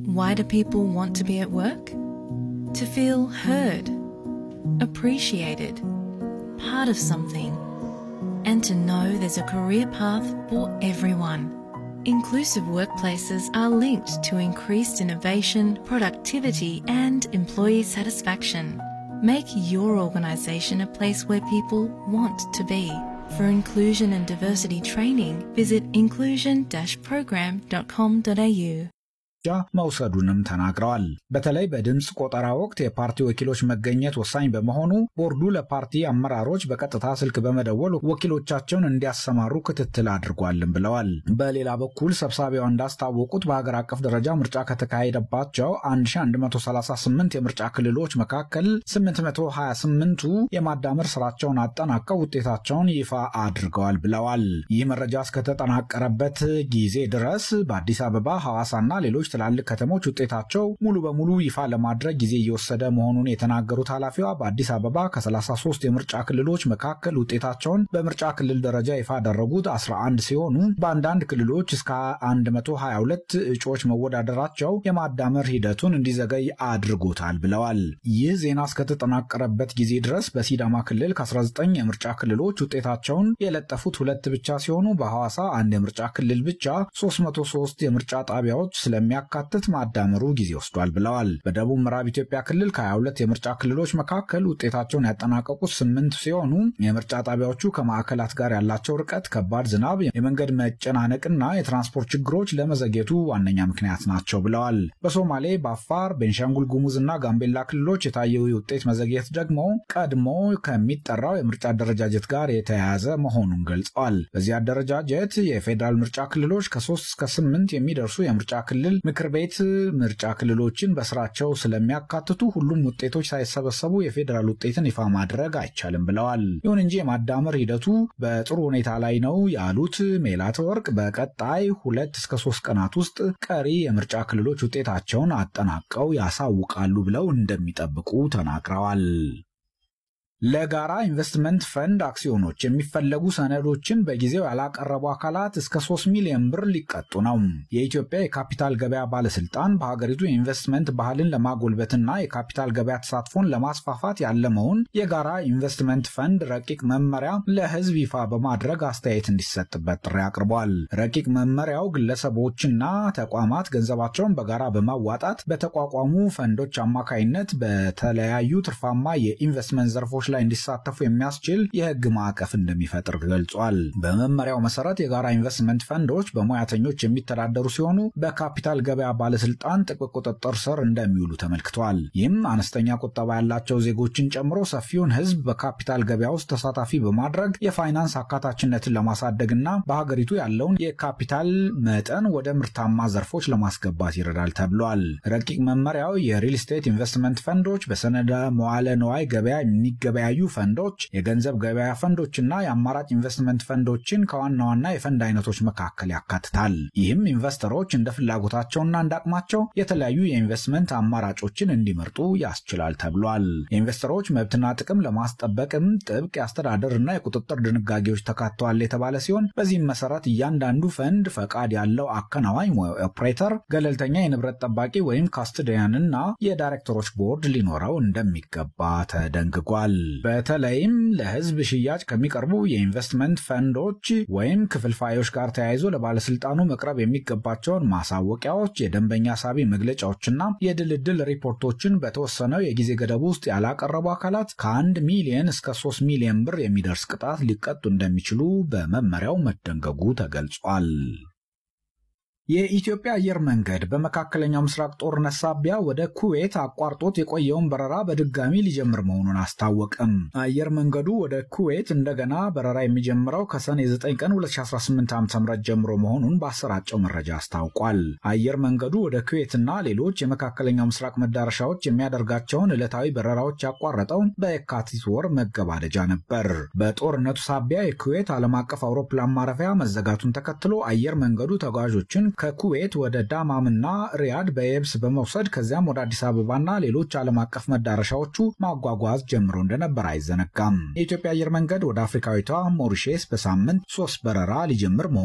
Why do people want to be at work? To feel heard, appreciated, part of something, and to know there's a career path for everyone. Inclusive workplaces are linked to increased innovation, productivity, and employee satisfaction. Make your organisation a place where people want to be. For inclusion and diversity training, visit inclusion-program.com.au. መውሰዱንም ተናግረዋል። በተለይ በድምፅ ቆጠራ ወቅት የፓርቲ ወኪሎች መገኘት ወሳኝ በመሆኑ ቦርዱ ለፓርቲ አመራሮች በቀጥታ ስልክ በመደወል ወኪሎቻቸውን እንዲያሰማሩ ክትትል አድርጓልም ብለዋል። በሌላ በኩል ሰብሳቢዋ እንዳስታወቁት በሀገር አቀፍ ደረጃ ምርጫ ከተካሄደባቸው 1138 የምርጫ ክልሎች መካከል 828ቱ የማዳመር ስራቸውን አጠናቀው ውጤታቸውን ይፋ አድርገዋል ብለዋል። ይህ መረጃ እስከተጠናቀረበት ጊዜ ድረስ በአዲስ አበባ፣ ሐዋሳና ሌሎች ትላልቅ ከተሞች ውጤታቸው ሙሉ በሙሉ ይፋ ለማድረግ ጊዜ እየወሰደ መሆኑን የተናገሩት ኃላፊዋ በአዲስ አበባ ከ33 የምርጫ ክልሎች መካከል ውጤታቸውን በምርጫ ክልል ደረጃ ይፋ ያደረጉት 11 ሲሆኑ በአንዳንድ ክልሎች እስከ 122 እጩዎች መወዳደራቸው የማዳመር ሂደቱን እንዲዘገይ አድርጎታል ብለዋል። ይህ ዜና እስከተጠናቀረበት ጊዜ ድረስ በሲዳማ ክልል ከ19 የምርጫ ክልሎች ውጤታቸውን የለጠፉት ሁለት ብቻ ሲሆኑ በሐዋሳ አንድ የምርጫ ክልል ብቻ 303 የምርጫ ጣቢያዎች ስለሚያካትት ማዳመሩ ጊዜ ወስዷል ብለዋል። በደቡብ ምዕራብ ኢትዮጵያ ክልል ከ22 የምርጫ ክልሎች መካከል ውጤታቸውን ያጠናቀቁት ስምንት ሲሆኑ የምርጫ ጣቢያዎቹ ከማዕከላት ጋር ያላቸው ርቀት፣ ከባድ ዝናብ፣ የመንገድ መጨናነቅና የትራንስፖርት ችግሮች ለመዘግየቱ ዋነኛ ምክንያት ናቸው ብለዋል። በሶማሌ፣ በአፋር፣ ቤንሻንጉል ጉሙዝ እና ጋምቤላ ክልሎች የታየው የውጤት መዘግየት ደግሞ ቀድሞ ከሚጠራው የምርጫ አደረጃጀት ጋር የተያያዘ መሆኑን ገልጸዋል። በዚህ አደረጃጀት የፌዴራል ምርጫ ክልሎች ከ3 እስከ 8 የሚደርሱ የምርጫ ክልል ምክር ቤት ምርጫ ክልሎችን በስራቸው ስለሚያካትቱ ሁሉም ውጤቶች ሳይሰበሰቡ የፌዴራል ውጤትን ይፋ ማድረግ አይቻልም ብለዋል። ይሁን እንጂ የማዳመር ሂደቱ በጥሩ ሁኔታ ላይ ነው ያሉት ሜላትወርቅ በቀጣይ ሁለት እስከ ሶስት ቀናት ውስጥ ቀሪ የምርጫ ክልሎች ውጤታቸውን አጠናቀው ያሳውቃሉ ብለው እንደሚጠብቁ ተናግረዋል። ለጋራ ኢንቨስትመንት ፈንድ አክሲዮኖች የሚፈለጉ ሰነዶችን በጊዜው ያላቀረቡ አካላት እስከ 3 ሚሊዮን ብር ሊቀጡ ነው። የኢትዮጵያ የካፒታል ገበያ ባለስልጣን በሀገሪቱ የኢንቨስትመንት ባህልን ለማጎልበትና የካፒታል ገበያ ተሳትፎን ለማስፋፋት ያለመውን የጋራ ኢንቨስትመንት ፈንድ ረቂቅ መመሪያ ለሕዝብ ይፋ በማድረግ አስተያየት እንዲሰጥበት ጥሪ አቅርቧል። ረቂቅ መመሪያው ግለሰቦችና ተቋማት ገንዘባቸውን በጋራ በማዋጣት በተቋቋሙ ፈንዶች አማካይነት በተለያዩ ትርፋማ የኢንቨስትመንት ዘርፎች ላይ እንዲሳተፉ የሚያስችል የህግ ማዕቀፍ እንደሚፈጥር ገልጿል። በመመሪያው መሰረት የጋራ ኢንቨስትመንት ፈንዶች በሙያተኞች የሚተዳደሩ ሲሆኑ በካፒታል ገበያ ባለስልጣን ጥብቅ ቁጥጥር ስር እንደሚውሉ ተመልክቷል። ይህም አነስተኛ ቁጠባ ያላቸው ዜጎችን ጨምሮ ሰፊውን ህዝብ በካፒታል ገበያ ውስጥ ተሳታፊ በማድረግ የፋይናንስ አካታችነትን ለማሳደግና በሀገሪቱ ያለውን የካፒታል መጠን ወደ ምርታማ ዘርፎች ለማስገባት ይረዳል ተብሏል። ረቂቅ መመሪያው የሪል ስቴት ኢንቨስትመንት ፈንዶች፣ በሰነደ መዋለ ነዋይ ገበያ የሚገበ ያዩ ፈንዶች፣ የገንዘብ ገበያ ፈንዶችና የአማራጭ ኢንቨስትመንት ፈንዶችን ከዋና ዋና የፈንድ አይነቶች መካከል ያካትታል። ይህም ኢንቨስተሮች እንደ ፍላጎታቸውና እንደ አቅማቸው የተለያዩ የኢንቨስትመንት አማራጮችን እንዲመርጡ ያስችላል ተብሏል። የኢንቨስተሮች መብትና ጥቅም ለማስጠበቅም ጥብቅ የአስተዳደርና የቁጥጥር ድንጋጌዎች ተካተዋል የተባለ ሲሆን በዚህም መሰረት እያንዳንዱ ፈንድ ፈቃድ ያለው አከናዋኝ ኦፕሬተር፣ ገለልተኛ የንብረት ጠባቂ ወይም ካስትዲያንና የዳይሬክተሮች ቦርድ ሊኖረው እንደሚገባ ተደንግጓል። በተለይም ለሕዝብ ሽያጭ ከሚቀርቡ የኢንቨስትመንት ፈንዶች ወይም ክፍልፋዮች ጋር ተያይዞ ለባለስልጣኑ መቅረብ የሚገባቸውን ማሳወቂያዎች፣ የደንበኛ ሳቢ መግለጫዎችና የድልድል ሪፖርቶችን በተወሰነው የጊዜ ገደብ ውስጥ ያላቀረቡ አካላት ከአንድ ሚሊየን እስከ ሶስት ሚሊዮን ብር የሚደርስ ቅጣት ሊቀጡ እንደሚችሉ በመመሪያው መደንገጉ ተገልጿል። የኢትዮጵያ አየር መንገድ በመካከለኛው ምስራቅ ጦርነት ሳቢያ ወደ ኩዌት አቋርጦት የቆየውን በረራ በድጋሚ ሊጀምር መሆኑን አስታወቅም። አየር መንገዱ ወደ ኩዌት እንደገና በረራ የሚጀምረው ከሰኔ 9 ቀን 2018 ዓ ም ጀምሮ መሆኑን ባሰራጨው መረጃ አስታውቋል። አየር መንገዱ ወደ ኩዌትና ሌሎች የመካከለኛው ምስራቅ መዳረሻዎች የሚያደርጋቸውን ዕለታዊ በረራዎች ያቋረጠው በየካቲት ወር መገባደጃ ነበር። በጦርነቱ ሳቢያ የኩዌት ዓለም አቀፍ አውሮፕላን ማረፊያ መዘጋቱን ተከትሎ አየር መንገዱ ተጓዦችን ከኩዌት ወደ ዳማምና ሪያድ በየብስ በመውሰድ ከዚያም ወደ አዲስ አበባና ሌሎች ዓለም አቀፍ መዳረሻዎቹ ማጓጓዝ ጀምሮ እንደነበር አይዘነጋም። የኢትዮጵያ አየር መንገድ ወደ አፍሪካዊቷ ሞሪሼስ በሳምንት ሶስት በረራ ሊጀምር መሆኑ